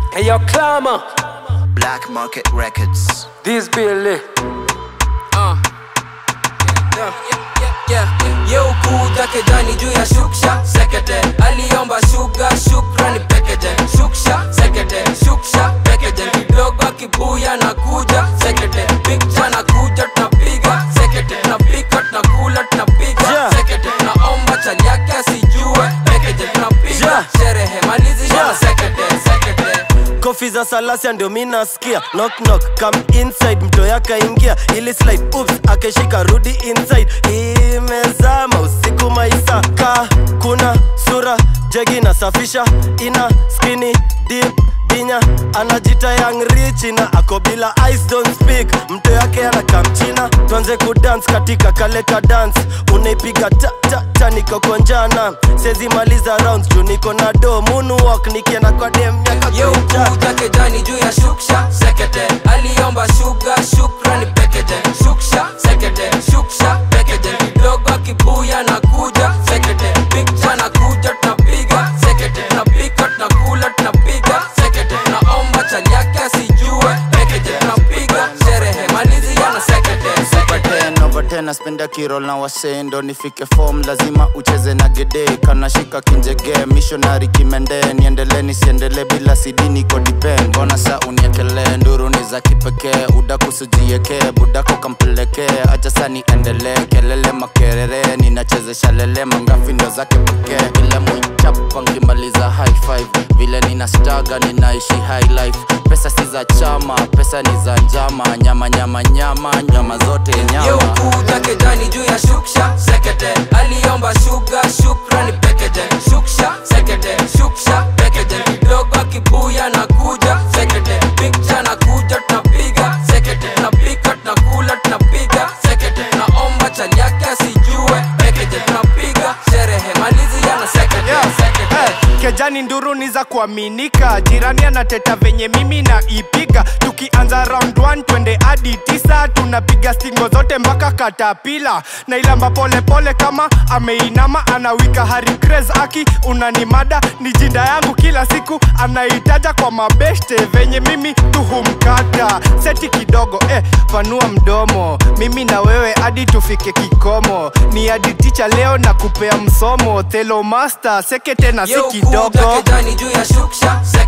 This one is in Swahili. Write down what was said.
Hey, yo, clamor. Black Market Records. This Billy. Uh. Yeah, yeah, yeah. Ye ukuja kejani juu ya shuksha sekete aliomba shuga shukrani pekeje shuksha sekete shuksha pekeje kidogo kibuya na kuja sekete pikcha na kuja tunapiga sekete tunapika tunakula tunapiga Yeah. sekete tunaomba chali yake asijue pekeje tunapiga Yeah. sherehe malizi Yeah. yeah. sekete sekete kofi za salasia ndio mi nasikia knock knock come inside mto yakaingia ili slide oops akeshika rudi inside imezama usiku maisa ka kuna sura jegi nasafisha ina skini deep dinya anajita young rich na ako bila ice don't speak mto yake anakamchina tuanze kudance katika kaleka dance unaipiga ta ta ta niko konjana sezi maliza rounds juu niko na do moonwalk nikienda kwa dem miaka Ye kuja ukuja kejani juu ya shuksha sekete aliomba shuga shukrani pekeje shuksha sekete shuksha pekeje kidogo kibuya na kuja sekete pikcha na kuja tunapiga sekete tunapika tunakula tunapiga sekete tunaomba chali yake asijue pekeje tunapiga sherehe malizi yana sekete sekete ten over ten naspenda kirol na wasee ndo nifike form lazima ucheze na gede kanashika kinjege missionary kimende niendele nisiendele bila sidi niko dipen mbona sa uniekelee nduru ni za kipekee udakusujiekee budako kampelekee acha sa niendelee kelele makerere ninachezesha lele mangafi ndo zake pekee ile mwichapa nkimaliza high five vile nina staga ninaishi high life pesa si za chama pesa ni za njama nyama nyama nyama nyama zote Ye nyama ukuja kejani juu ya shuksha sekete aliomba shuga shukrani pekeje shuksha sekete shuksha pekeje kidogo kibuya na kuja sekete pikcha na kuja tunapiga sekete tunapika tunakula tunapiga sekete tunaomba chali yake asijue pekeje tunapiga sherehe malizi yana sekete Yeah. sekete Eh, kejani nduru ni za kuaminika jirani anateta venye mimi na ipiga tukianza round 1 twende hadi tisa tunapiga stingo zote mpaka katapila na ilamba pole pole kama ameinama anawika hari craze aki unanimada ni jinda yangu kila siku anaitaja kwa mabeshte venye mimi tuhumkata seti kidogo eh, panua mdomo mimi na wewe hadi tufike kikomo ni hadi ticha leo na kupea msomo thelo master sekete na si Ye kidogo ukuja kejani juu ya shuksha